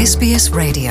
SBS Radio.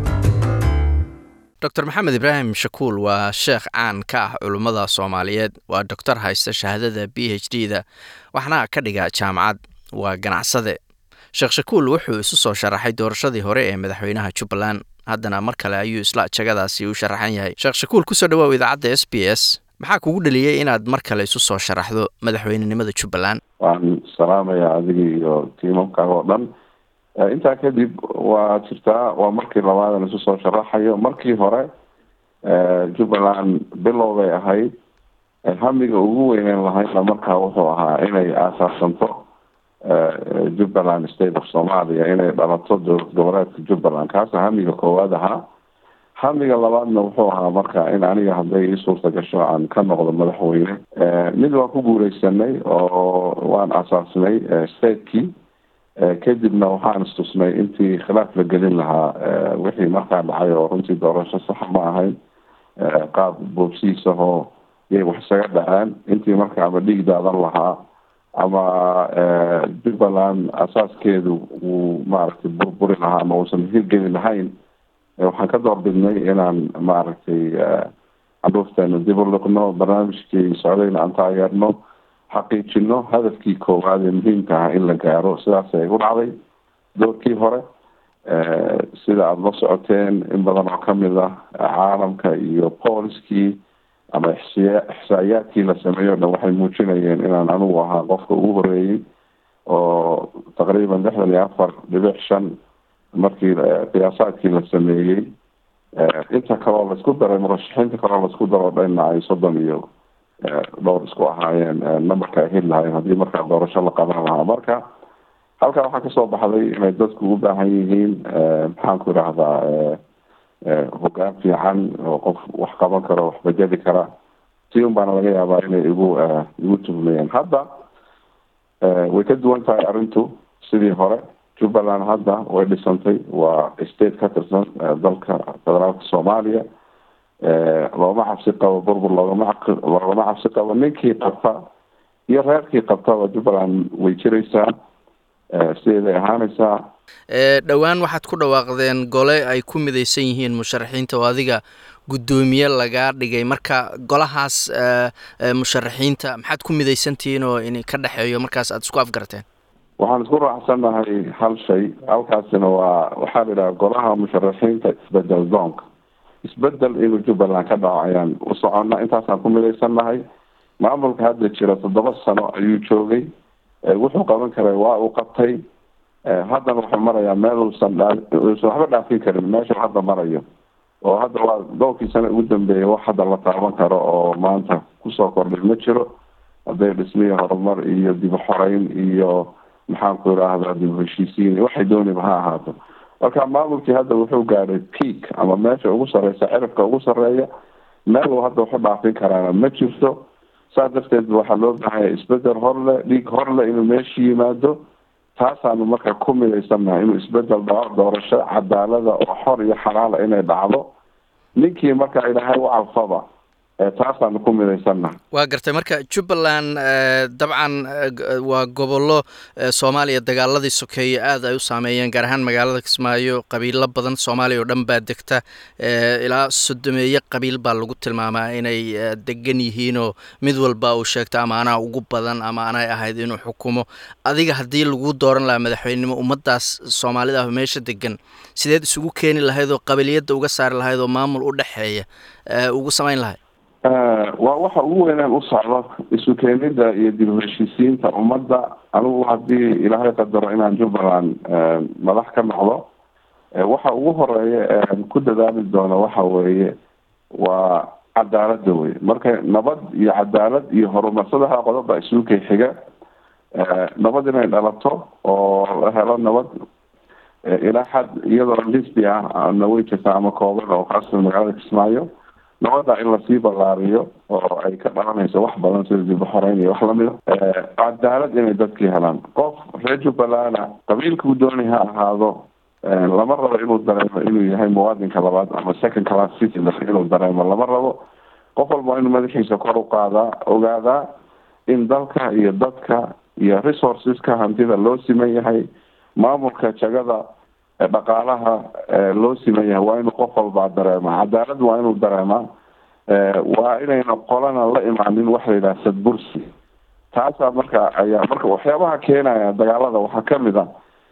dr maxamed ibraahim shakuul waa sheekh caan ka ah culummada soomaaliyeed waa doctor haysta shahaadada b h d da waxna ka dhiga jaamacad waa ganacsade sheekh shakuul wuxuu isu soo sharaxay doorashadii hore ee madaxweynaha jubbaland haddana mar kale ayuu isla jagadaasi u sharaxan yahay sheekh shakuul kusoo dhawaaw idaacadda s b s maxaa kugu dhaliyey inaad mar kale isu soo sharaxdo madaxweynenimada jubbaland waan salaamayaa adiga iyo tiimamkaaga oo dhan intaa kadib waa jirtaa waa markii labaadan isu soo sharaxayo markii hore jubbaland bilow bay ahayd hamiga ugu weyneyn lahayna markaa wuxuu ahaa inay aasaasanto jubbaland state of somalia inay dhalato dowlad goboleedka jubbaland kaasa hamiga koowaad ahaa hamiga labaadna wuxuu ahaa marka in aniga hadday ii suurta gasho aan ka noqdo madaxweyne mid waan ku guuleysanay oo waan asaasnay stateki kadibna waxaan istusnay intii khilaaf la gelin lahaa wixii markaa dhacay oo runtii doorasho saxa ma ahayn qaab boobsiisahoo yay wax isaga dhaceen intii marka ama dhiig daadan lahaa ama jubbaland asaaskeedu wuu maaragtay burburi lahaa ama uusan hirgeli lahayn waxaan ka doorbidnay inaan maaragtay caruurteena dib u liqno barnaamijkii socdayna aan taageerno xaqiijino hadafkii koowaad ee muhiimka ah in la gaaro sidaasay u dhacday doorkii hore sida aada la socoteen in badan oo kamid ah caalamka iyo booliskii ama ixsiya ixsaayaadkii la sameeyo o dhan waxay muujinayeen inaan anigu ahaa qofka ugu horeeyey oo taqriiban lixdan iyo afar dhibic shan markii qiyaasaadkii la sameeyey inta kaleo laisku daray murashaxiinta kaleo laisku daroo dhanna ay soddon iyo dhowr isku ahaayeen numberka ay heli lahaayeen haddii markaa doorasho la qaban lahaa marka halkaa waxaa kasoo baxday inay dadku u baahan yihiin maxaanku idhaahdaa hogaan fiican oo qof wax qaban karo wax bajadi kara si un baana laga yaabaa inay igu igu tuhmayeen hadda way ka duwan tahay arrintu sidii hore jubbaland hadda way dhisantay waa state ka tirsan dalka federaalka soomaaliya looma cabsi qabo burbur loogama loogama cabsi qabo ninkii qabta iyo reerkii qabtaba jubbaland way jiraysaa sideeday ahaanaysaa dhowaan waxaad ku dhawaaqdeen gole ay ku midaysan yihiin musharaxiinta oo adiga guddoomiye lagaa dhigay marka golahaas musharaxiinta maxaad ku midaysantihiin oo in ka dhexeeyo markaas aada isku afgarteen waxaan isku raacsannahay hal shay halkaasina waa waxaa la yidhaha golaha musharaxiinta isbedel doonka isbedel inuu jubbaland ka dhaco ayaan u soconna intaasaan ku midaysannahay maamulka hadda jira toddoba sano ayuu joogay wuxuu qaban karay waa uu qabtay haddana wuxuu marayaa meel uusan dhaa uusan waxba dhaafin karin meesha hadda marayo oo hadda waa dhowrkii sano ugu dambeeyay wax hadda la taaban karo oo maanta kusoo kordhay ma jiro hadday dhismiya horumar iyo dib u xoreyn iyo maxaanku idhaahdaa dib u heshiisiin waxay dooniba ha ahaato marka maamulkii hadda wuxuu gaadhay peak ama meesha ugu sareysa cirifka ugu sareeya meel uu hadda waxu dhaafin karaana ma jirto saas darteed waxaa loo baahanya isbedel horle dhiig horle inuu meesha yimaado taasaanu marka ku midaysannahay inuu isbedel dhaco doorasho cadaalada oo xor iyo xalaala inay dhacdo ninkii marka ilaahay u calfaba taasaanu ku midaysannahay waa gartay marka jubbaland dabcan waa gobollo soomaaliya dagaaladii sokeeye aada ay u saameeyeen gaar ahaan magaalada kismaayo qabiilo badan soomaaliya oo dhan baa degta ilaa sodomeeye qabiil baa lagu tilmaamaa inay degan yihiinoo mid walba uu sheegto ama anaa ugu badan ama anay ahayd inuu xukumo adiga haddii lagu dooran lahaa madaxweynenimo ummaddaas soomaalida ah meesha degan sideed isugu keeni lahayd oo qabiliyadda uga saari lahayd oo maamul u dhexeeya ugu samayn lahayd waa waxa ugu weynaan u socdo isu keenida iyo dib u heshiisiinta ummadda anigu haddii ilaahay qadaro inaan jubbaland madax ka noqdo waxa ugu horeeya ean ku dadaali doono waxa weeye waa cadaalada wey marka nabad iyo cadaalad iyo horumar saddexda qodob baa isuukay xiga nabad inay dhalato oo la helo nabad ilaa xad iyadoo lisbi ah na way jirtaa ama kooban oo kaasoo magaalada kismaayo nabada in lasii ballaariyo oo ay ka dhalanayso wax badan sida dib u xoreyn iyo wax lamida cadaalad inay dadkii helaan qof reer jubbalanda qabiilkuu doonay ha ahaado lama rabo inuu dareemo inuu yahay muwaadinka labaad ama second class citizen inuu dareemo lama rabo qof walba waa inuu madaxiisa kor u qaadaa ogaadaa in dalka iyo dadka iyo resourceska hantida loo siman yahay maamulka jagada dhaqaalaha loo siman yahay waa inuu qof walbaa dareemaa cadaalad waa inuu dareemaa waa inayna qolana la imaanin waxa la yidhaha sadbursi taasaa marka ayaa marka waxyaabaha keenaya dagaalada waxaa kamid a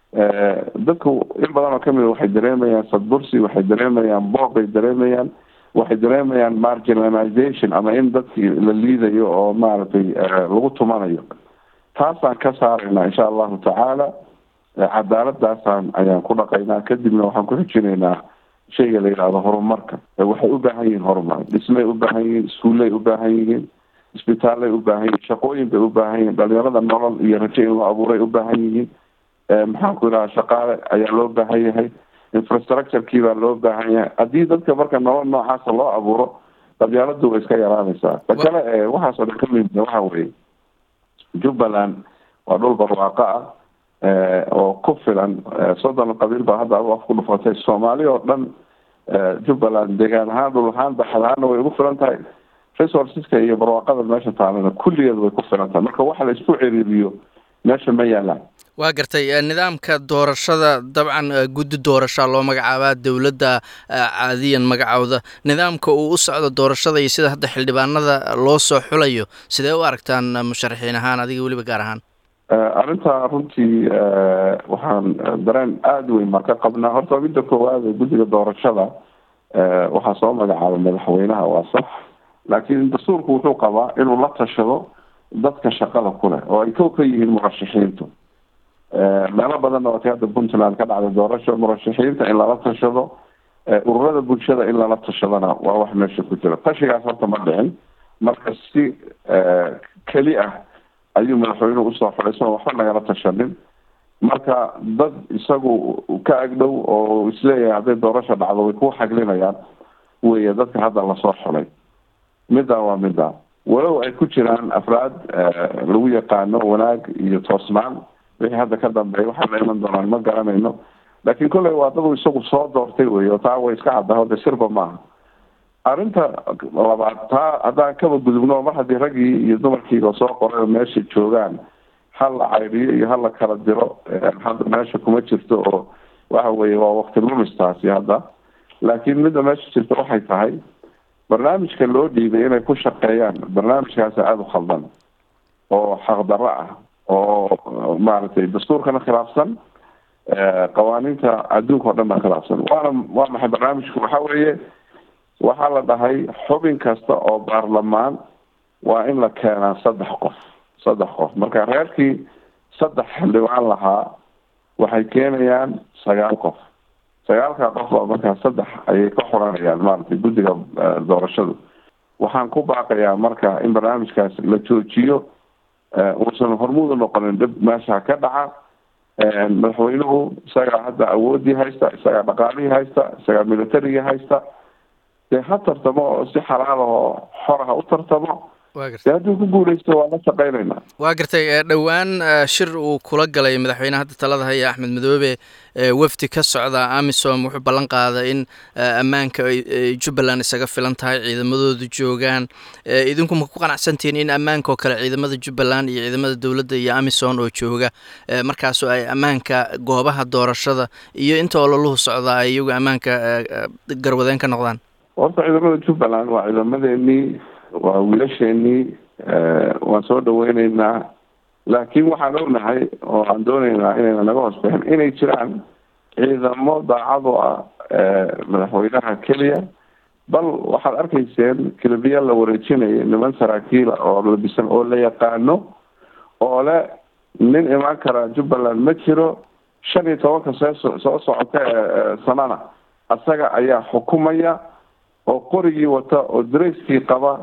dadku in badan oo kamid a waxay dareemayaan sadbursi waxay dareemayaan boob bay dareemayaan waxay dareemayaan marginalization ama in dadkii la liidayo oo maaragtay lagu tumanayo taasaan ka saaraynaa insha allahu tacaala cadaaladaasaan ayaan ku dhaqaynaa kadibna waxaan ku xijinaynaa shayga la yidhahdo horumarka waxay u baahan yihiin horumar dhismay u baahan yihiin iskuullay u baahan yihiin isbitaallay u baahan yihiin shaqooyin bay u baahan yihiin dhalinyarada nolol iyo rajo in loo abuuray u baahan yihiin maxaan ku yidhaha shaqaale ayaa loo baahan yahay infrastructurekii baa loo baahan yahay haddii dadka marka nolol noocaasa loo abuuro qabyaaladu way iska yaraanaysaa ta kale ee waxaasoo dhan ka muhimsa waxa weeye jubbaland waa dhul barwaaqo ah oo ku filan soddon qabiil baa hadda adu af ku dhufatay soomaali oo dhan jubbaland deegaan ahaan dhul ahaan baxad ahaana way ugu filan tahay resourceska iyo barwaaqada meesha taalana kulligeed way ku filan tahay marka waxa la isku ciriiriyo meesha ma yaalaan waa gartay nidaamka doorashada dabcan guddi doorashaa loo magacaabaa dowladda caadiyan magacowda nidaamka uu u socdo doorashada iyo sida hadda xildhibaanada loo soo xulayo sidee u aragtaan musharaxiin ahaan adiga weliba gaar ahaan arrintaa runtii waxaan dareen aada weyn maa ka qabnaa horta midda koowaad guddiga doorashada waxaa soo magacaabay madaxweynaha waa sax laakiin dastuurku wuxuu qabaa inuu la tashado dadka shaqada ku leh oo ay kow ka yihiin murashaxiintu meelo badanna waatay hadda puntland ka dhacday doorasho murashaxiinta in lala tashado ururada bulshada in lala tashadana waa wax meesha ku jira tashigaas horta ma dhicin marka si keli ah ayuu madaxweynuhu usoo xulay soon waxba nagala tashanin marka dad isagu ka agdhow oo isleeyahay hadday doorasha dhacdo way ku xaglinayaan weeye dadka hadda lasoo xulay middaa waa middaa walow ay ku jiraan afraad lagu yaqaano wanaag iyo toosnaan wixii hadda ka dambeeya waxay la iman doonaan ma garanayno laakiin kolley waa dadu isagu soo doortay wey oo taa way iska caddaho de sirba maaha arrinta labaad taa haddaan kaba gudubno mar haddii raggii iyo dumarkiiba soo qoray oo meesha joogaan hal la cayriyo iyo hal la kala diro hadda meesha kuma jirto oo waxa weeye waa wakti lumistaasi hadda laakiin midda meesha jirta waxay tahay barnaamijka loo dhiibay inay ku shaqeeyaan barnaamijkaasi aada u khaldan oo xaqdarro ah oo maaragtay dastuurkana khilaafsan qawaaniinta adduunka o dhan baa khilaafsan waana waa maxay barnaamijku waxa weeye waxaa la dhahay xubin kasta oo baarlamaan waa in la keenaa saddex qof saddex qof marka reerkii saddex xildhibaan lahaa waxay keenayaan sagaal qof sagaalkaa qof baa markaa saddex ayay ka xoranayaan maaragtay guddiga doorashadu waxaan ku baaqayaa marka in barnaamijkaas la joojiyo uusan hormuudu noqonin dhib meesha ka dhaca madaxweynuhu isagaa hadda awoodii haysta isagaa dhaqaalihii haysta isagaa militarigii haysta dee ha tartamo oo si xalaal ahoo xoraha u tartamo dee hadduu ku guuleysto waa la shaqeynayna waa gartay dhowaan shir uu kula galay madaxweyne hadda talada haya axmed madoobe wafdi ka socda amisom wuxuu ballan qaaday in ammaanka ay jubbaland isaga filan tahay ciidamadoodu joogaan idinku ma ku qanacsantihiin in ammaanka oo kale ciidamada jubbaland iyo ciidamada dowladda iyo amisom oo jooga markaasoo ay ammaanka goobaha doorashada iyo inta ololuhu socdaa ay iyagu ammaanka garwadeen ka noqdaan horta ciidamada jubbaland waa ciidamadeenii waa wiilasheenii waan soo dhaweyneynaa laakiin waxaan ognahay oo aan dooneynaa inayna naga hoos bixin inay jiraan ciidamo daacado ah madaxweynaha keliya bal waxaad arkayseen kilibiya la wareejinaya niman saraakiila oo labisan oo la yaqaano oo le nin imaan kara jubbaland ma jiro shan iyo tobanka see soo socota ee sanana isaga ayaa xukumaya oo qorigii wata oo dareyskii qaba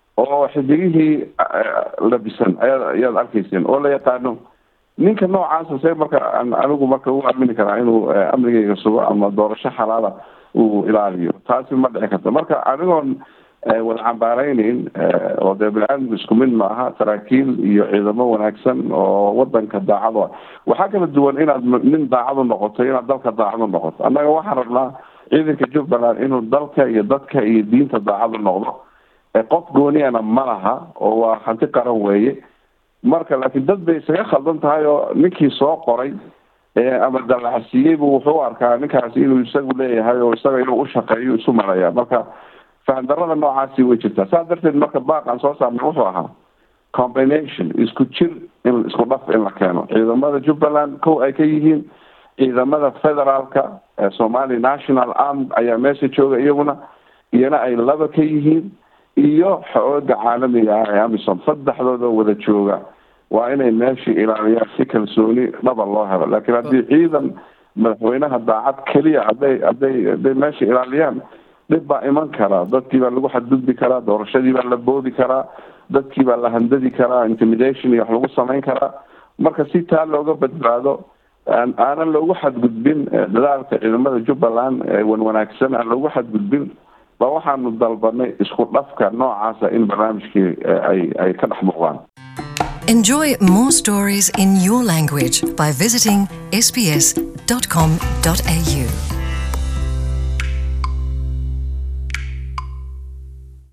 oo xidigihii labisan aya ayaad arkayseen oo la yaqaano ninka noocaasa see marka aan anigu marka u aamini karaa inuu amnigeyga sugo ama doorasho xalaala uu ilaaliyo taasi ma dhici karta marka anigoon wada cambaareyneyn oo dee bini-aadamku isku mid maaha saraakiil iyo ciidamo wanaagsan oo wadanka daacado ah waxaa kala duwan inaad nin daacadu noqoto inaad dalka daacadu noqoto annaga waxaan rabnaa ciidanka jubbaland inuu dalka iyo dadka iyo diinta daacadu noqdo qof gooniyana ma laha oo waa hanti qaran weeye marka laakiin dad bay isaga khaldan tahay oo ninkii soo qoray ama dallacsiiyeybu wuxuu u arkaa ninkaasi inuu isagu leeyahay oo isaga inuu ushaqeeyo isu maraya marka fahandarada noocaasi way jirtaa saas darteed marka baaqan soo saarnay wuxuu ahaa combination isku jir in isku dhaf in la keeno ciidamada jubbaland kow ay ka yihiin ciidamada federaalka ee somali national arm ayaa meesha jooga iyaguna iyana ay laba ka yihiin iyo xooga caalamiga ah ee amisom saddexdooda wada jooga waa inay meeshii ilaaliyaan si kalsooni dhaba loo helo laakiin haddii ciidan madaxweynaha daacad keliya hadday hadday hadday meesha ilaaliyaan dhib baa iman karaa dadkii baa lagu xadgudbi karaa doorashadii baa la boodi karaa dadkii baa la handadi karaa intimidation iyo wax lagu samayn karaa marka si taa looga badbaado aanan loogu xadgudbin dadaalka ciidamada jubbaland ee wan wanaagsan aan loogu xadgudbin ba waxaanu dalbanay isku dhafka noocaasa in barnaamijkii ay ay ka dhex muuqdaan Enjoy more stories in your language by visiting sbs.com.au.